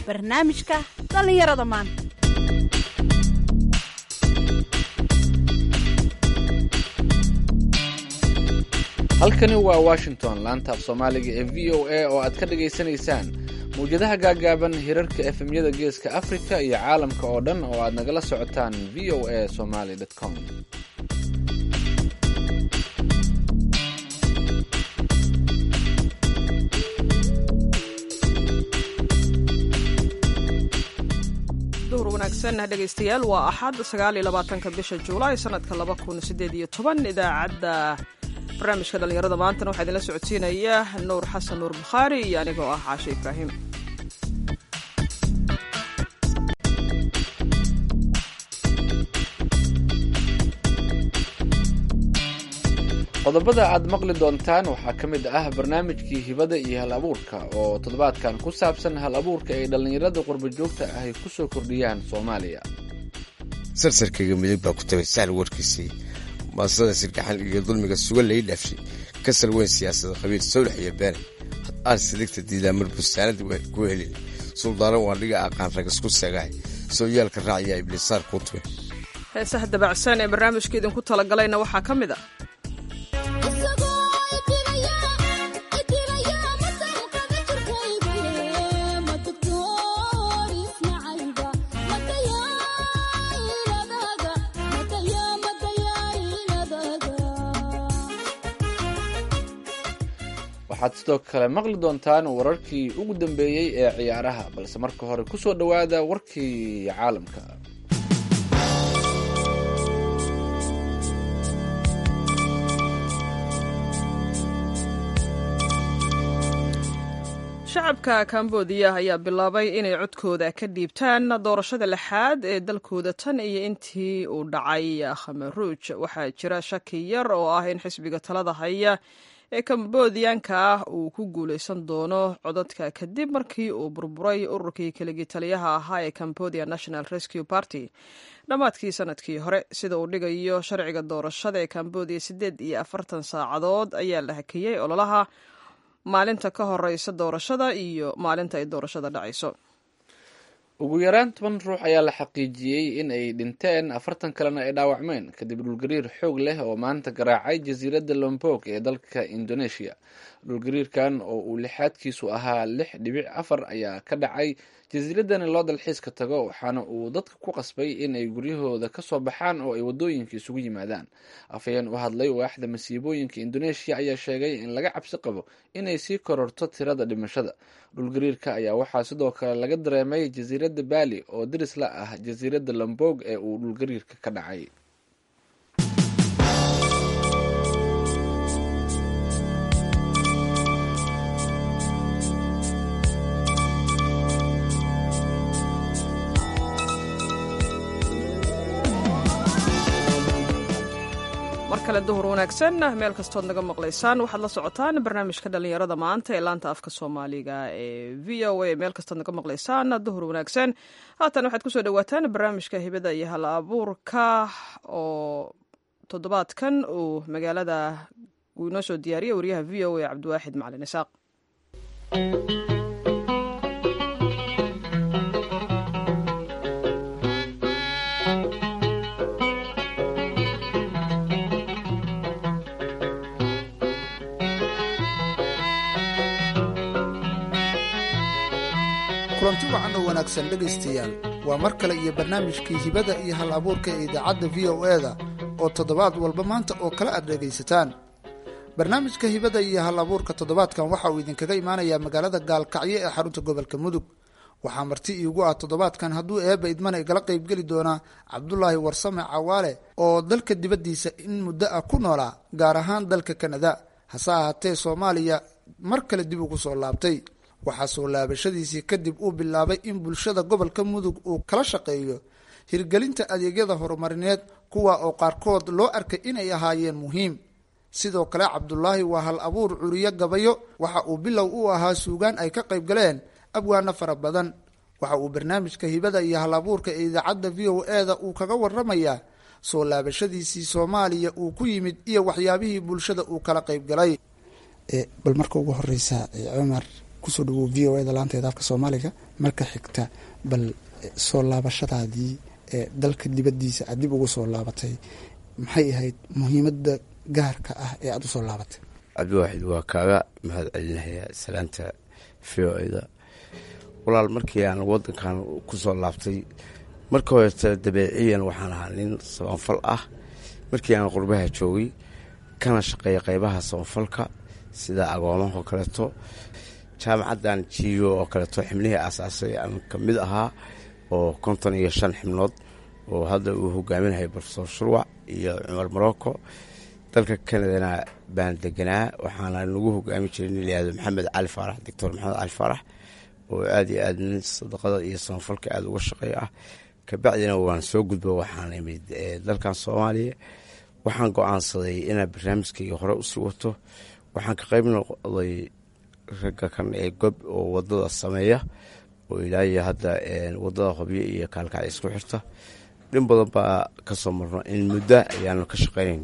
barnaamijka dhallinyarada maanta halkani waa washington laanta af soomaaliga ee v o a oo aad ka dhagaysanaysaan mawjadaha gaagaaban hirarka efemyada geeska afrika iyo caalamka oo dhan oo aad nagala socotaan v o a somaly com duhur wanaagsan dhegaystayaal waa axad sagaal iyo labaatanka bisha juulaay sanadka laba kun sideed iyo toban idaacadda barnaamijka dhallinyarada maantana waxaa idinla socodsiinaya nuur xasan nuur bukhaari iyo anigoo ah caashe ibraahim qodobada aad maqli doontaan waxaa ka mid ah barnaamijkii hibada iyo hal abuurka oo toddobaadkan ku saabsan hal abuurka ay dhallinyarada qurba joogta ah ay ku soo kordhiyaan soomaaliya sarsarkayga midig baa ku tagay sahl warkiisii maasada sirgaxan iyo dulmiga sugan lai dhaafshay kasal weyn siyaasada qabiil sawlax iyo beene aan sidigta diidaa mar bustaanada ku helin suldaano waa dhiga aqaan ragasku segahay sooyaalka raaciya ibliisaar kuu tume heesaha dabacsan ee barnaamijka idinku talagalayna waxaa ka mid a waxaad sidoo kale maqli doontaan wararkii ugu dambeeyey ee ciyaaraha balse marka hore ku soo dhowaada warkii caalamka shacabka kambodiya ayaa bilaabay inay codkooda ka dhiibtaan doorashada lixaad ee dalkooda tan iyo intii uu dhacay khamaruuj waxaa jira shaki yar oo ah in xisbiga talada haya ee kambodiyanka ah uu ku guuleysan doono codadka kadib markii uu burburay ururkii keligii taliyaha ahaa ee cambodia national rescue party dhammaadkii sanadkii hore sida uu dhigayo sharciga doorashada ee cambodia siddeed iyo afartan saacadood ayaa la hakiyey ololaha maalinta ka horeysa doorashada iyo maalinta ay doorashada dhacayso ugu yaraan toban ruux ayaa la xaqiijiyey in ay dhinteen afartan kalena ay dhaawacmeen kadib dhulgariir xoog leh oo maanta garaacay jasiiradda lombog ee dalka indonesia dhulgariirkan oo uu lixaadkiisu ahaa lix dhibic afar ayaa ka dhacay jasiiradani loo dalxiiska tago waxaana uu dadka ku qasbay in ay guryahooda ka soo baxaan oo ay waddooyinka isugu yimaadaan afhayeen u hadlay waaxda masiibooyinka indonesia ayaa sheegay in laga cabsi qabo inay sii kororto tirada dhimashada dhulgariirka ayaa waxaa sidoo kale laga dareemay jasiiradda baali oo daris la ah jasiiradda lombog ee uu dhulgariirka ka dhacay mar kale duhur wanaagsan meel kastood naga maqlaysaan waxaad la socotaan barnaamijka dhallinyarada maanta ee laanta afka soomaaliga ee v o a meel kastood naga maqlaysaan duhur wanaagsan haatan waxaad kusoo dhawaataan barnaamijka hibada iyo hal abuurka oo toddobaadkan uu magaalada uu inoo soo diyaariyay wariyaha v o a cabdiwaaxid macalin isaaq kulanti wacan oo wanaagsan dhegaystayaal waa mar kale iyo barnaamijkii hibada iyo hal abuurka ee idaacadda v o e da oo toddobaad walba maanta oo kale aad dhegaysataan barnaamijka hibada iyo hal abuurka toddobaadkan waxa uu idinkaga imaanayaa magaalada gaalkacyo ee xarunta gobolka mudug waxaa marti iigu ah toddobaadkan hadduu eebba idmana igala qaybgeli doonaa cabdulaahi warsame cawaale oo dalka dibaddiisa in muddo ah ku noolaa gaar ahaan dalka kanada hase ahaatee soomaaliya mar kale dib ugu soo laabtay waxaa soo laabashadiisii kadib uu bilaabay in bulshada gobolka mudug uu kala shaqeeyo hirgelinta adeegyada horumarineed kuwa oo qaarkood loo arkay inay ahaayeen muhiim sidoo kale cabdulaahi waa hal abuur curiyo gabayo waxa uu bilow u ahaa suugaan ay ka qayb galeen abwaano fara badan waxa uu barnaamijka hibada iyo hal abuurka ee idaacadda v o e da uu kaga waramayaa soo laabashadiisii soomaaliya uu ku yimid iyo waxyaabihii bulshada uu kala qayb galay bal marka ugu horeysa cumar kusoo dhawow v o eda laanteeda afka soomaaliga marka xigta bal soo laabashadaadii ee dalka dibaddiisa aad dib ugu soo laabatay maxay ahayd muhiimadda gaarka ah ee aada usoo laabatay cabdiwaaxid waa kaaga mahad celinayaa salaanta v o eda walaal markii aan wadankan kusoo laabtay marka horeta dabeeciyan waxaan ahaa nin sabanfal ah markii aan qurbaha joogay kana shaqeeya qeybaha sabanfalka sida agoomaha oo kaleeto jaamacaddan jiyo oo kaleeto xibnihii aasaasay aan ka mid ahaa oo konton iyo shan xibnood oo hadda uu hogaaminahay profesor shurwac iyo cumar morocco dalka kanadana baan deganaa waxaana nagu hogaami jiray nin layihahdo maxamed cali faarax doctor maxamed cali faarax oo aada iyo aada nin sadaqada iyo sabanfalka aada uga shaqeeya ah kabacdina waan soo gudbo waxaan imid dalkan soomaaliya waxaan go-aansaday inaan barnaamijkayga hore usii wato waxaan ka qeyb noqday ragga kan ee gob oo wadada sameeya oo ilaayo hadda wadada hobyo iyo kaalkacda isku xirta dhin badan baa kasoo marno in muddo ayaanu ka shaqeynayn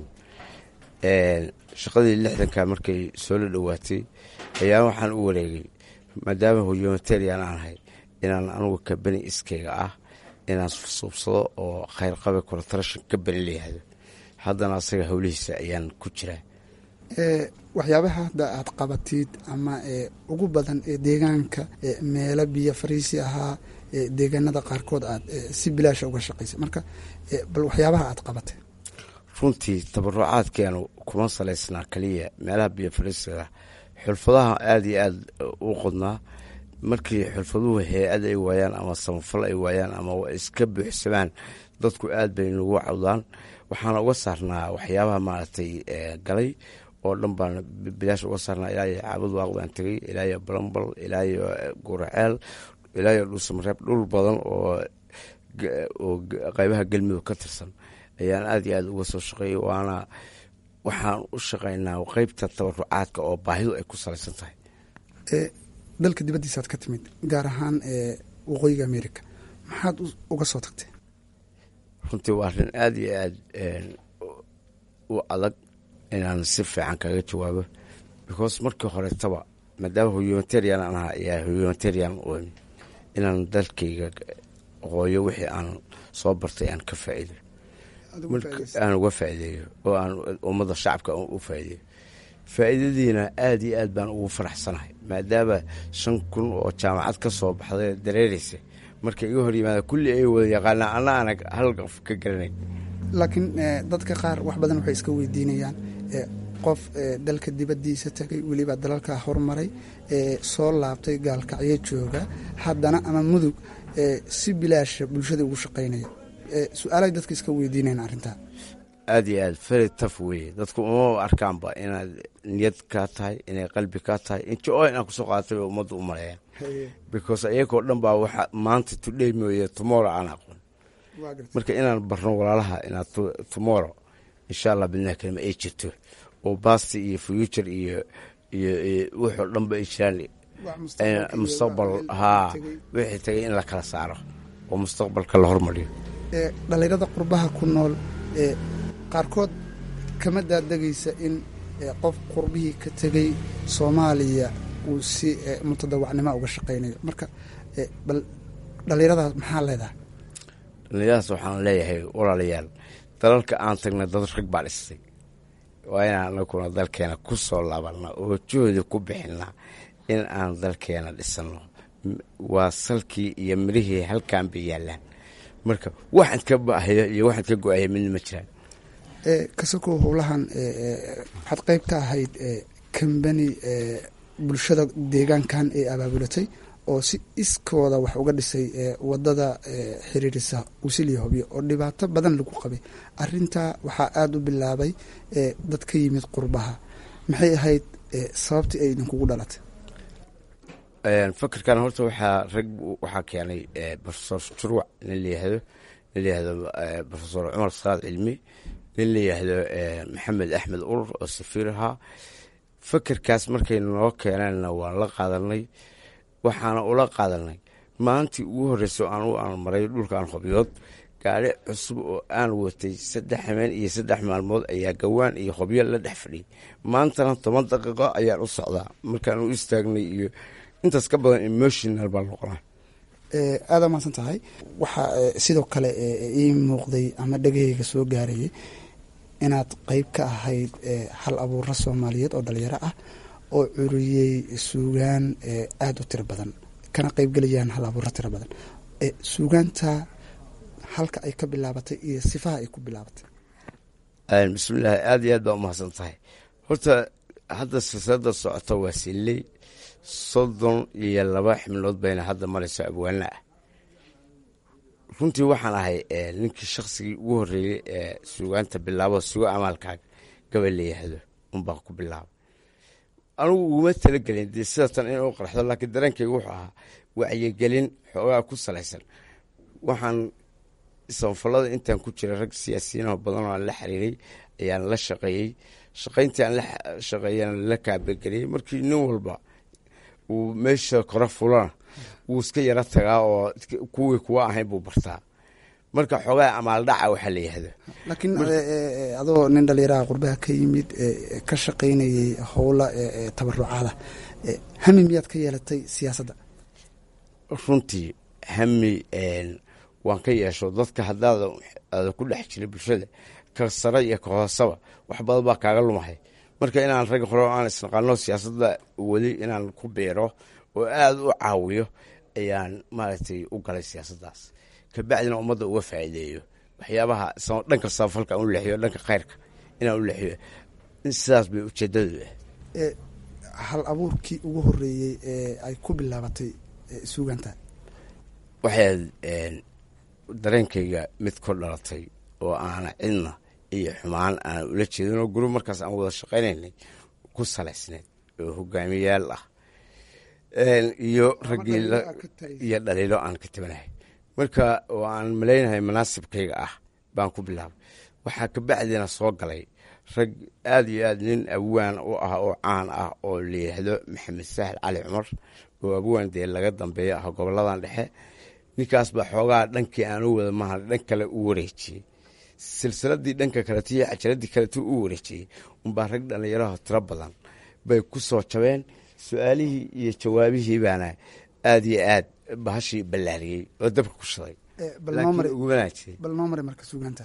shaqadii lixdanka markay soo la dhowaatay ayaa waxaan u wareegay maadaama humanitarian aan ahay inaan anugu kabani iskayga ah inaan suubsado oo khayrqabe cortrashon ka bani layihahdo haddana asaga howlihiisa ayaan ku jiraa waxyaabaha hadda aad qabatid ama ugu badan ee deegaanka meelo biyo fariisi ahaa deegaanada qaarkood aad si bilaasha uga shaqaysay marka bal waxyaabaha aad qabatay runtii tabarucaadkeenu kuma salaysnaa kaliya meelaha biyo fariisiga xulfadaha aada iyo aada u qodnaa markii xulfaduhu hay-ad ay waayaan ama samafal ay waayaan ama iska buuxsamaan dadku aad bay nagu cawdaan waxaana uga saarnaa waxyaabaha maaragtay galay oo dhan baan bilaash uga saarnaa ilaayo caabud waaq baan tegay ilaayo balambal ilaayo guraceel ilaayo dhuusamareeb dhul badan oo oo qeybaha galmudug ka tirsan ayaan aada iyo aada uga soo shaqeeyay waana waxaan u shaqeynaa qeybta tabarucaadka oo baahidu ay ku salaysan tahay dalka dibaddiisaad ka timid gaar ahaan waqooyiga america maxaad uga soo tagtay runtii waa arrin aada iyo aada u adag inaan si fiican kaga jawaabo because markii horetaba maadaama humanitarian aan ahaa ayaa humanitarian u inaan dalkayga hooyo wixii aan soo bartay aan ka faa'iido aan uga faa'iideeyo oo aan ummadda shacabka u faa'iideeyo faa'iidadiina aada iyo aad baan ugu faraxsanahay maadaama shan kun oo jaamacad ka soo baxday dareereysa marka iga hor yimaada kulli ay wada yaqaanaa ana aanag hal qof ka garanayn laakiin dadka qaar wax badan waxay iska weydiinayaan qof dalka dibaddiisa tagay weliba dalalka hormaray soo laabtay gaalkacyo jooga haddana ama mudug si bilaasha bulshada ugu shaqaynaya su-aalay dadka iska weydiinayan arrintaa aada iyo aad very taf weye dadku uma arkaanba inaad niyad kaa tahay inay qalbi kaa tahay injo inaan kusoo qaadatay bay ummadda u maleeyaan because iyagoo dhan baa waxa maanta today mooye tomorrow aan aqoon marka inaan barno walaalaha inaad tomorrow insha allah bidnaha kalima ay jirto oo basti iyo future iyo iyo wuxoo dhanba ay jiraan mustaqbal haa wixii tagay in la kala saaro oo mustaqbalka la hormariyo dhalinyarada qurbaha ku nool qaarkood kama daadegaysa in qof qurbihii ka tegay soomaaliya uu si mutadawacnimo uga shaqaynayo marka bal dhalinyaradaas maxaa leedahay dhalinyaradaas waxaan leeyahay walaalayaal dalalka aan tagnay dad rag baa dhistay waa inaan anaguna dalkeena ku soo laabanna oo juhdi ku bixinaa in aan dalkeena dhisanno waa salkii iyo mirihii halkaan bay yaallaan marka waxaad ka baahaya iyo waxaad ka go-aya midna ma jiraan kasakoo howlahan waxaad qeyb ka ahayd kambani bulshada deegaankan ee abaabulatay oo si iskooda wax uga dhisay wadada xiriirisa usiliya hobyo oo dhibaato badan lagu qabay arintaa waxaa aada u bilaabay dad ka yimid qurbaha maxay ahayd sababtii ay idinkugu dhalatay fakerkan horta waxaa rag waxaa keenay profesor jurwac nin layihahdo nin layihahdo profesor cumar salaad cilmi nin layihahdo maxamed axmed urur oo safiir ahaa fakerkaas markay noo keeneenna waan la qaadanay waxaana ula qaadanay maalintii ugu horreysay aan u aan maray dhulkan hobyood gaari cusub oo aan watay saddex habeen iyo saddex maalmood ayaa gawaan iyo hobyo la dhex fadhiyay maantana toban daqiiqo ayaan u socdaa markaan u istaagnay iyo intaas ka badan emotional baa noqonaa aada mahadsan tahay waxaa sidoo kale ii muuqday ama dhegahayga soo gaarayay inaad qeyb ka ahayd hal abuuro soomaaliyeed oo dhalinyaro ah oo curiyey suugaan aada u tiro badan kana qeybgelayaan hal abuuro tiro badan suugaanta halka ay ka bilaabatay iyo sifaha ay ku bilaabatay bismillahi aada iyo aad baa umahadsan tahay horta hadda silsilada socota waa siley soddon iyo laba xibnood bayna hadda marayso abwaana ah runtii waxaan ahay ninkii shaksigii ugu horreeyey ee suugaanta bilaabo sugo amaalkaaga gabal la yihahdo unbaa ku bilaaba anugu uguma talagelin dee sidatan in u qarxdo laakiin dareenkayga wuxuu ahaa wacyigelin xoogaa ku salaysan waxaan sanfalada intaan ku jiray rag siyaasiyiinoo badan oo aan la xiriiray ayaan la shaqeeyey shaqayntii aan la shaqeeyana la kaabageliyey markii nin walba uu meesha kore fulana wuu iska yaro tagaa oo kuwii kuwa ahayn buu bartaa marka xoogaa amaaldhaca waxaa la yihahdo laakiin adoo nin dhalinyaraha qurbaha ka yimid ka shaqaynayay howla tabarucaada hami miyaad ka yeelatay siyaasadda runtii hami waan ka yeesho dadka haddaada aada ku dhex jira bulshada ka sare iyo ka hoosaba wax badan baa kaaga lumahay marka inaan rag hore aan isnaqaano siyaasadda weli inaan ku biiro oo aada u caawiyo ayaan maaragtay u galay siyaasaddaas kabacdina ummadda uga faa'iideeyo waxyaabaha dhanka samafalka aan u leexiyo dhanka khayrka inaan u leexiyo sidaas bay ujeedadu ah hal abuurkii ugu horeeyey ee ay ku bilaabatay suuganta waxay dareenkayga mid ku dhalatay oo aana cidna iyo xumaan aan ula jeedin oo gurub markaas aan wada shaqaynaynay ku salaysneed oo hogaamiyaal ah iyo raggii iyo dhaliilo aan ka tabanahay marka oo aan malaynahay manaasibkayga ah baan ku bilaabay waxaa kabacdiina soo galay rag aada iyo aad nin abwaan u ah oo caan ah oo la yidhaahdo maxamed saahil cali cumar oo abwaan dee laga dambeeyo ah goboladan dhexe ninkaas baa xoogaa dhankii aan u wada maha dhan kale u wareejiyey silsiladii dhanka kaleto iyo cajaladii kaleto u wareejiyey unbaa rag dhallinyaraho tiro badan bay ku soo jabeen su-aalihii iyo jawaabihii baana aada iyo aad bahashii ballaariyey oo dabka ku shiday laakiin ugu wanaajiyey bal noo mari marka suugaanta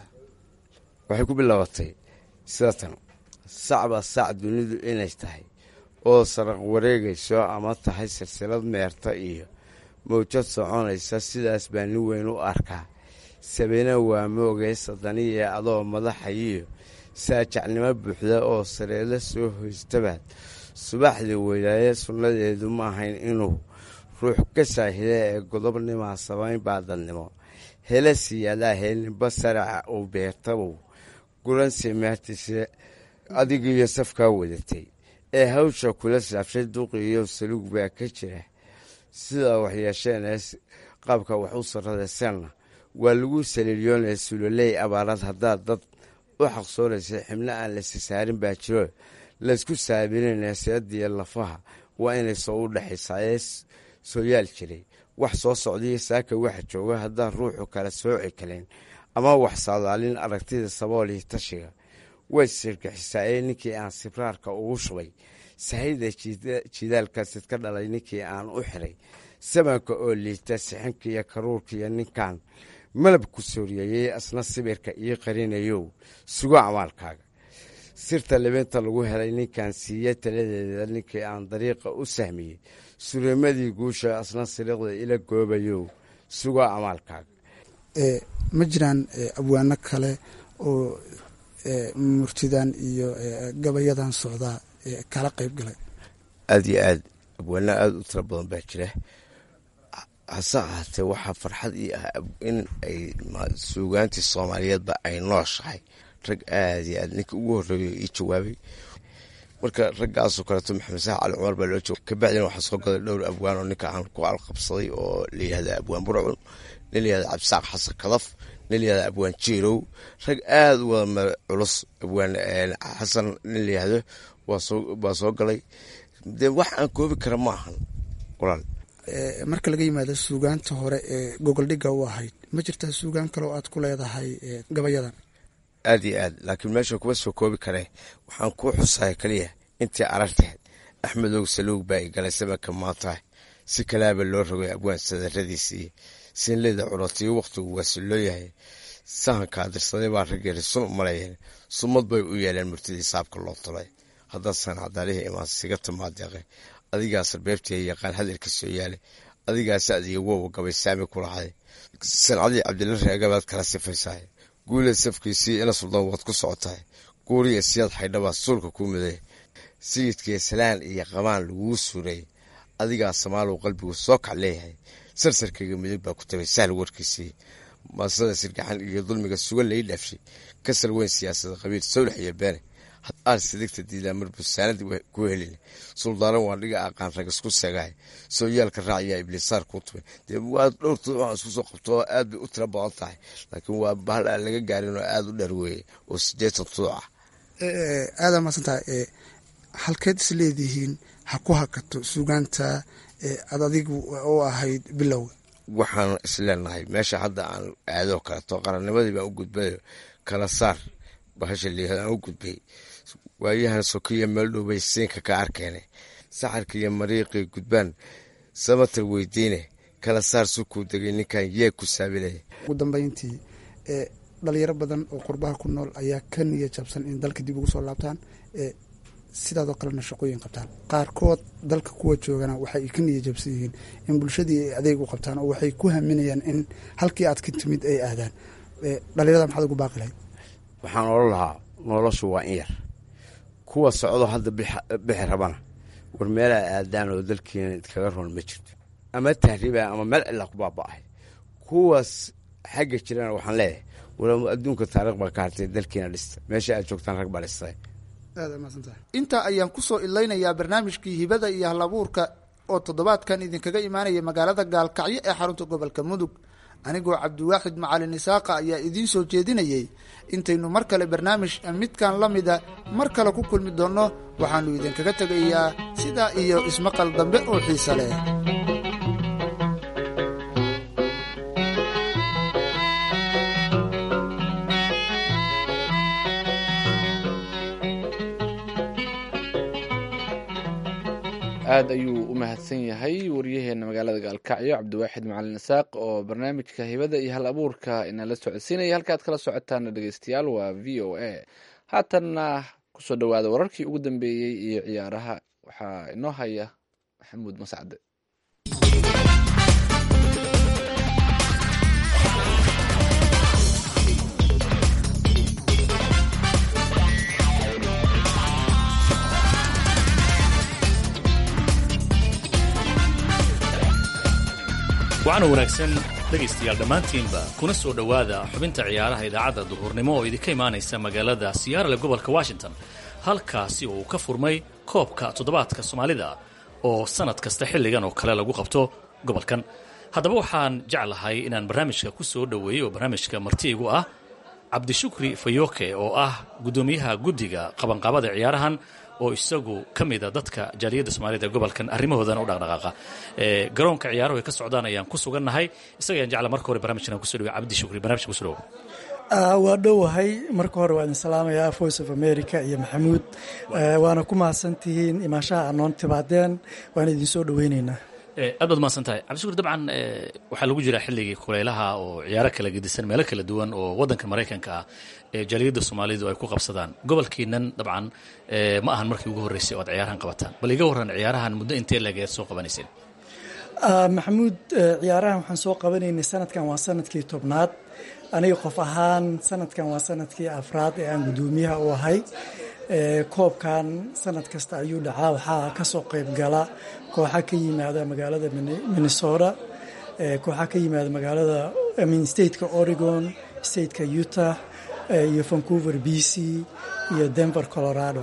waxay ku bilaabatay sidatan sacba sac dunidu inay tahay oo saraq wareegayso ama tahay silsilad meerta iyo mawjad soconaysa sidaas baa nin weyn u arkaa sabina waa moogay sadaniya adoo madaxayiyo saajacnimo buuxda oo sareelo soo hoystabaad subaxdii weydaaye sunnadeedu ma ahayn inuu ruux ka saahida ee godobnimaa samayn baa dadnimo hele siyaadaa heelninba saraca uu beertabow guransi meertise adigiiyo safkaa wadatay ee hawsha kula saabshay duqiiyo saluug baa ka jira sidaa waxyeesheenee qaabka wax u sarradaysanna waa lagu saliilyoonaya suloley abaarad haddaad dad u xaqsoonaysa xibno aan la sisaarin baa jiro laysku saabinayna seediya lafaha waa inay soo u dhexaysaa ee soo yaal jiray wax soo socdaiyo saaka waxa jooga haddaan ruuxu kala sooci karin ama wax saadaalin aragtida sabool iyo tashiga way sirgaxisaa ee ninkii aan sibraarka ugu shubay sahayda jidaalkaasid ka dhalay ninkii aan u xiray sabanka oo liita sixinka iyo karuurka iyo ninkan malab ku sooriyayey asna sibirka ii qarinayow sugo amaalkaaga sirta libinta lagu helay ninkan siiye taladeeda ninkii aan dariiqa u sahmiyey sureemadii guusha asna siriqda ila goobayow sugo amaalkaaga ma jiraan abwaano kale oo murtidan iyo gabayadan socdaa kala qeyb galay aada iyo aad abwaano aada u tiro badan baa jira hase ahaatee waxaa farxad ii ah in ay suugaantii soomaaliyeedba ay nooshahay rag aada iyo aad ninka ugu horreeyo ii jawaabay marka raggaasoo kaleeto maxamed sax cali cumar baa loo jooga kabacdina waxaa soo gaday dhowr abwaan oo ninka aan ku alqabsaday oo layihahda abwaan burcun nin layihahda cabdisaaq xasan kadaf nin layihahda abwaan jiirow rag aada u wada culus abwaan xasan nin layihahdo waa soo galay dee wax aan koobi kara ma ahan walaal marka laga yimaado suugaanta hore ee gogoldhigga u ahayd ma jirtaa suugaan kale oo aad ku leedahay gabayadan aada iyo aad laakiin meesha kuma soo koobi karee waxaan kuu xusaya keliya intii aragtahed axmedow saluug baa i galay sabanka maantahay si kalaaba loo rogay abwaan sadaradiisii siinleyda curotiyo wakhtigu waasiloo yahay sahankaa dirsaday baa raggeeri sun u malayeen sumad bay u yeeleen murtidii saabka loo tulay haddaasan cadaalihii imaan siga timaadeeqe adigaa sarbeebtiya yaqaan hadalka soo yaale adigaa sacdiga wowa gabay saami ku lahay sancadii cabdila reegabaad kala sifaysahay guuleed safkiisii ina suldaan waad ku socotahay guuriya siyaad xaydhabaa suulka kuu miday sayidkii salaan iyo qabaan laguu suuray adigaa samaalow qalbigu soo kac leeyahay sarsarkayga midig baa ku tabay sahl warkiisii maasada sirgaxan iyo dulmiga sugan lai dhaafshay kasal weyn siyaasada qabiil sawlax iyo beene aal sidigta diidaa mar busaanad ku helin suldaaran waa dhiga aqaan rag isku segahay sooyaalka raaciyaa ibliisaar kuu tubay dee waa dhowrtood waxaan isku soo qabto aad bay u tiro badan tahay laakiin waa bahal aan laga gaarin oo aada u dheer weeye oo sideetan tuuc ah aadaa maadsantahay halkeed is leedihiin ha ku hakato sugaanta ad adigu u ahayd bilowga waxaan isleenahay meesha hadda aan aadoo kaleeto qarannimadii baan u gudbayo kala saar bahasha liihad aan u gudbay waayahan sokiya meel dhowbay siinka ka arkeene saxarka iyo mariiqii gudbaan samatar weydiine kala saar sukuu degay ninkan yee ku saabilaya ugu dambeyntii dhalinyaro badan oo qurbaha ku nool ayaa ka niya jabsan in dalka dib ugu soo laabtaan sidaadoo kalena shaqooyin qabtaan qaarkood dalka kuwa joogana waxay ka niya jabsan yihiin in bulshadii ay adeeg u qabtaan oo waxay ku haminayaan in halkii aad ka timid ay aadaan dhalinyarada maxaad ugu baaqi lahayd waxaan odhan lahaa noloshu waa in yar kuwa socdo hadda bixi rabana war meelaa aadaan oo dalkiina idkaga roon ma jirto ama tahriiba ama meel cilaa ku baaba'ay kuwaas xagga jirana waxaan leeyahay war adduunka taariikh baa ka hartay dalkiina dhista meesha aad joogtaan rag baa dhistay intaa ayaan kusoo ilaynayaa barnaamijkii hibada iyo halabuurka oo toddobaadkan idinkaga imaanaya magaalada gaalkacyo ee xarunta gobolka mudug anigoo cabdiwaaxid macalin isaaqa ayaa idiin soo jeedinayay intaynu mar kale barnaamij midkan la mida mar kale ku kulmi doonno waxaannu idinkaga tegayaa sidaa iyo ismaqal dambe oo xiise leh aad ayuu u mahadsan yahay waryaheena magaalada gaalkacyo cabdiwaaxid macalin isaaq oo barnaamijka hibada iyo hal abuurka inala socodsiinaya halkaad kala socotaana dhegeystayaal waa v o a haatanna kusoo dhawaada wararkii ugu dambeeyey iyo ciyaaraha waxaa inoo haya maxamuud mascade waxaana wanaagsan dhegaystayaal dhammaantiinba kuna soo dhowaada xubinta ciyaaraha idaacadda duhurnimo oo idinka imaanaysa magaalada siyaarale gobolka washington halkaasi uu ka furmay koobka toddobaadka soomaalida oo sannad kasta xilligan oo kale lagu qabto gobolkan haddaba waxaan jeclahay inaan barnaamijka ku soo dhoweeyo oo barnaamijka martiigu ah cabdishukri fayoke oo ah guddoomiyaha guddiga qabanqaabada ciyaarahan oo isagu ka mida dadka jaaliyadda soomaaliyed ee gobolkan arrimahoodana u dhaqdhaqaaqa garoonka ciyaaruhu ay ka socdaan ayaan ku sugannahay isaga ayaan jecla marka hore barnamijkan kuso dhawe cabdi shukri barnamijka kuso dhawo waa dhowahay marka hore waa idin salaamayaa voice of america iyo maxamuud waana ku mahadsantihiin imaanshaha anoon timaadeen waana idin soo dhoweyneynaa aad baad mahadsan tahay cabdishukur dabcan waxaa lagu jiraa xilligii kuleylaha oo ciyaaro kala gedisan meelo kala duwan oo waddanka maraykanka ah ee jaaliyadda soomaalidu ay ku qabsadaan gobolkiinan dabcan ma ahan markii ugu horreysay oo aad ciyaarahan qabataan bal iga warran ciyaarahan muddo intee legeed soo qabanayseen maxamuud ciyaarahan waxaan soo qabanaynay sanadkan waa sanadkii tobnaad aniga qof ahaan sanadkan waa sanadkii afraad ee aan guddoomiyaha u ahay koobkan sanad kasta ayuu dhacaa waxaa kasoo qayb gala kooxa ka yimaada magaalada minnesota kooxa ka yimaada magaalada min stateka oregon stateka utah iyo vancouver b c iyo denver colorado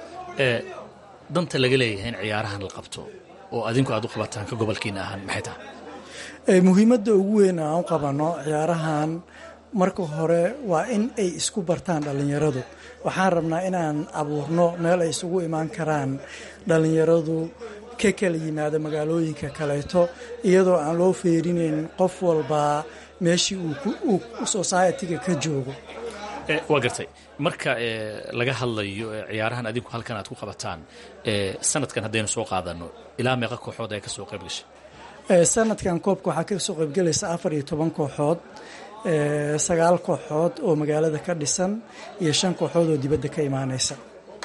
danta laga leeyahay in ciyaarahan la qabto oo adinku aad u qabataan ka gobolkiina ahaan maxay tahay muhiimadda ugu weyn aan u qabano ciyaarahan marka hore waa in ay isku bartaan dhallinyaradu waxaan rabnaa inaan abuurno meel ay isugu imaan karaan dhallinyaradu ka kala yimaada magaalooyinka kaleeto iyadoo aan loo feerinayn qof walbaa meeshii uu society-ga ka joogo waa gartay marka laga hadlayo ciyaarahan adinku halkan aad ku qabataan sanadkan haddaynu soo qaadano ilaa meeqa kooxood ay ka soo qayb gashay sanadkan koobka waxaa kasoo qaybgelaysa afar iyo toban kooxood sagaal kooxood oo magaalada ka dhisan iyo shan kooxood oo dibadda ka imaaneysa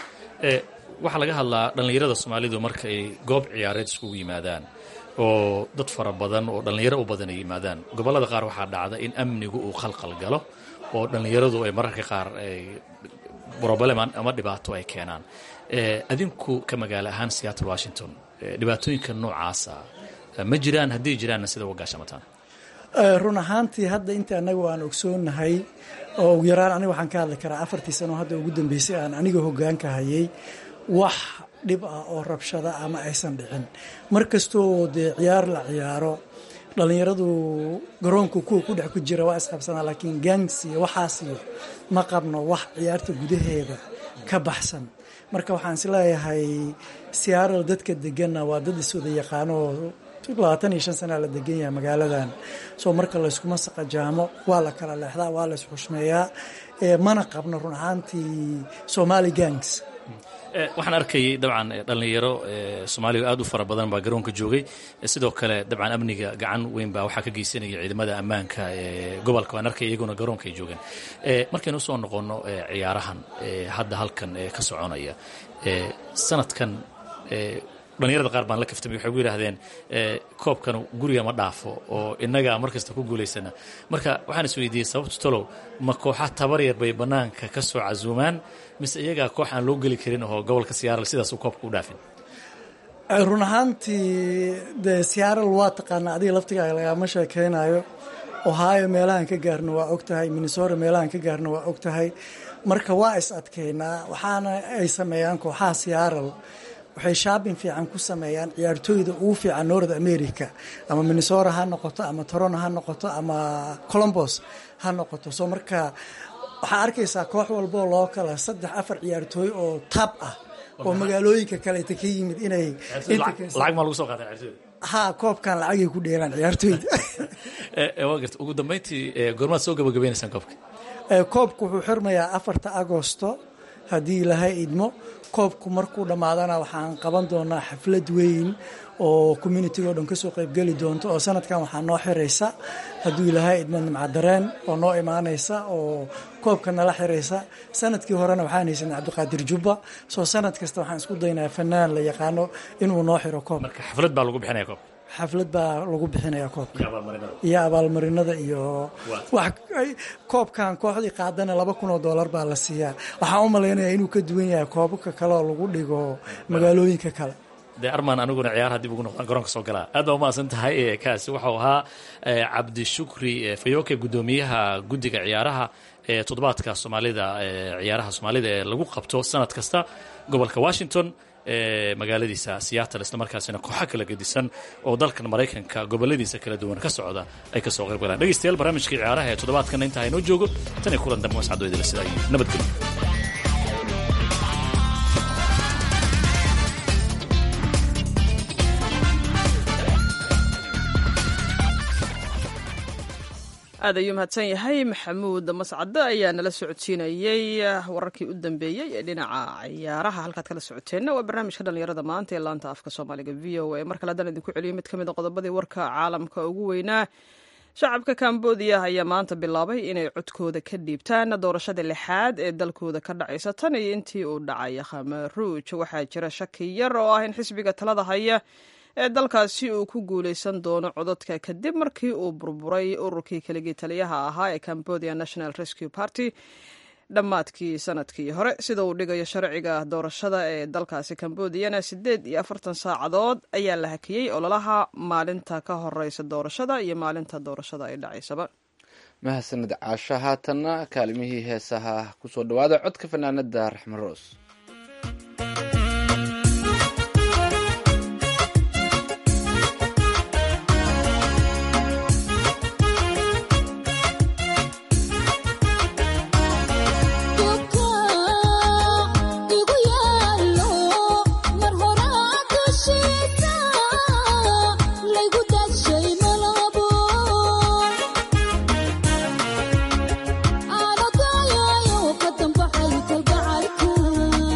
waxaa laga hadlaa dhallinyarada soomaalidu marka ay goob ciyaareed iskugu yimaadaan oo dad fara badan oo dhallinyaro u badan ay yimaadaan gobollada qaar waxaa dhacda in amnigu uu khalqal galo oo dhallinyaradu ay mararka qaar broblem ama dhibaato ay keenaan adinku ka magaalo ahaan seattle washington dhibaatooyinka noocaasa ma jiraan haddii jiraanna sida uga gaashamataan run ahaantii hadda inta anagu aan ogsoonahay oo ugu yaraan aniga waxaan ka hadli karaa afartii sano hadda ugu dambeysay aan aniga hogaanka hayay wax dhib ah oo rabshada ama aysan dhicin mar kastoo dee ciyaar la ciyaaro dhallinyaradu garoonka kuwa ku dhex ku jira waa isqabsanaa laakiin gangs iyo waxaasiyo ma qabno wax ciyaarta gudaheeda ka baxsan marka waxaan isleeyahay siyaaral dadka deganna waa dad iswada yaqaanoo labaatan iyo shan sanaa la degan yahay magaaladan soo marka layskuma saqajaamo waa la kala leexdaa waa la isxushmeeyaa mana qabno run ahaantii somali gangs waxaan arkayay dabcan dhallinyaro soomaaliya aad u fara badan baa garoonka joogay sidoo kale dabcan amniga gacan weyn baa waxaa ka geysanaya ciidamada ammaanka ee gobolka waan arkay iyaguna garoonka ay joogeen markaynu usoo noqonno ciyaarahan hadda halkan ka soconaya sanadkan dhallinyarada qaar baan la kaftamay waxay gu yidhaahdeen koobkan guriga ma dhaafo oo innagaa mar kasta ku guulaysana marka waxaan is weydiiyey sababtu talow ma kooxa tabar yar bay bannaanka ka soo casuumaan mise iyagaa koox aan loo geli karin oo gobolka siyaaral sidaas uu koobka u dhaafin run ahaantii dee siyaaral waa taqaanaa adiga laftigaaga lagama sheekeynayo ohio meelahan ka gaarna waa og tahay minnesota meelahan ka gaarna waa og tahay marka waa is adkeynaa waxaana ay sameeyaan kooxaha siyaaral waxay shaabin fiican ku sameeyaan ciyaartooyda ugu fiican north america ama minnesota ha noqoto ama toronto ha noqoto ama colombos ha noqoto soo marka waxaa arkaysaa koox walboo loo kala saddex afar ciyaartooy oo tab ah oo magaalooyinka kaleeta ka yimid inay lacag maa lagu soo qaata ciyaartooyda ha koobkan lacagay ku dheelaan ciyaartooyda waa garta ugu dambeyntii goormaad soo gabagabaynaysaan koobka koobku wuxuu xirmayaa afarta agosto haddii ilahay idmo koobku markuu dhammaadana waxaan qaban doonaa xaflad weyn oo communitiga o dhan kasoo qaybgeli doonto oo sanadkan waxaa noo xiraysa hadduu ilaahay idmo nimcadareen oo noo imaanaysa oo koobka nala xiraysa sanadkii horena waxaan haysanay cabdiqaadir jubba soo sanad kasta waxaan isku daynaa fanaan la yaqaano inuu noo xiro koobka marka xaflad baa lagu bixinaya koobka xaflad baa lagu bixinaya koobka iyo abaalmarinada iyo koobkan kooxdii qaadana laba kun oo doolar baa la siiyaa waxaan u malaynayaa inuu ka duwan yahay koobabka kale oo lagu dhigo magaalooyinka kale dee armaan aniguna ciyaaraha dib ugu noqdaan garoonka soo galaa aad baa umahadsan tahay kaasi waxau ahaa cabdishukri fayoke guddoomiyaha guddiga ciyaaraha ee toddobaadka soomaalida ciyaaraha soomaalida ee lagu qabto sanad kasta gobolka washington magaaladiisa seattle islamarkaasina kooxo kala gedisan oo dalkan maraykanka goboladiisa kala duwan ka socda ay kasoo qayb galaan dhegeystayaal barnaamijkii ciyaaraha ee toddobaadkana intaa haynoo joogo tan iyo kulan dambe wascadoo idila sidaa iyo nabadgelyo aad ayuu mahadsan yahay maxamuud mascade ayaa nala socodsiinayey wararkii u dambeeyey ee dhinaca ciyaaraha halkaad kala socoteenna waa barnaamijka dhallinyarada maanta ee laanta afka soomaaliga v o a mar kale haddaan idinku celiyo mid ka mid a qodobadii warka caalamka ugu weynaa shacabka kambodiya ayaa maanta bilaabay inay codkooda ka dhiibtaan doorashada lixaad ee dalkooda ka dhacaysa tan iyo intii uu dhacay khamaruuj waxaa jira shaki yar oo ah in xisbiga talada haya ee dalkaasi uu ku guuleysan doono codadka kadib markii uu burburay ururkii keligii taliyaha ahaa ee cambodia national rescue party dhammaadkii sanadkii hore sida uu dhigayo sharciga doorashada ee dalkaasi cambodiyana siddeed iyo afartan saacadood ayaa la hakiyey ololaha maalinta ka horeysa doorashada iyo maalinta doorashada ay dhacaysaba mahadsanid caasho haatanna kaalimihii heesaha kusoo dhawaada codka fanaanada raxme roos Thank you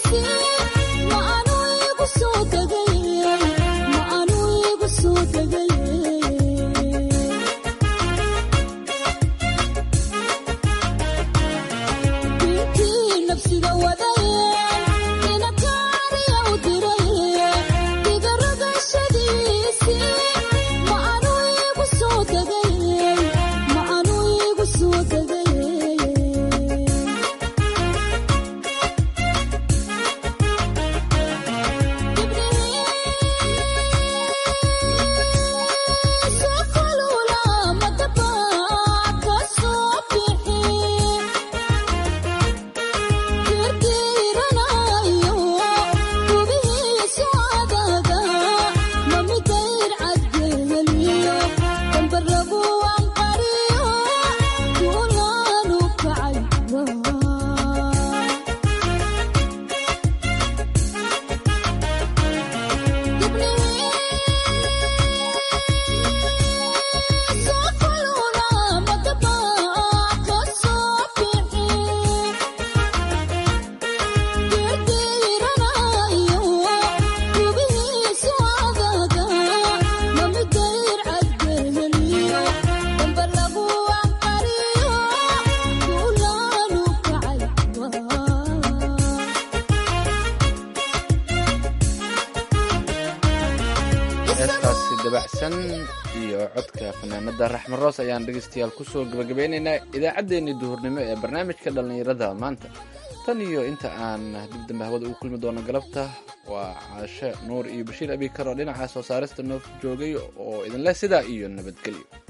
heestaasi dabacsan iyo codka fanaanada raxme roos ayaan dhegaystayaal kusoo gabagabeynaynaa idaacaddeenii duhurnimo ee barnaamijka dhallinyarada maanta tan iyo inta aan dib dambe hawada ugu kulmi doono galabta waa caashe nuur iyo bashiir abikar oo dhinaca soo saarista noof joogay oo idinleh sidaa iyo nabadgelyo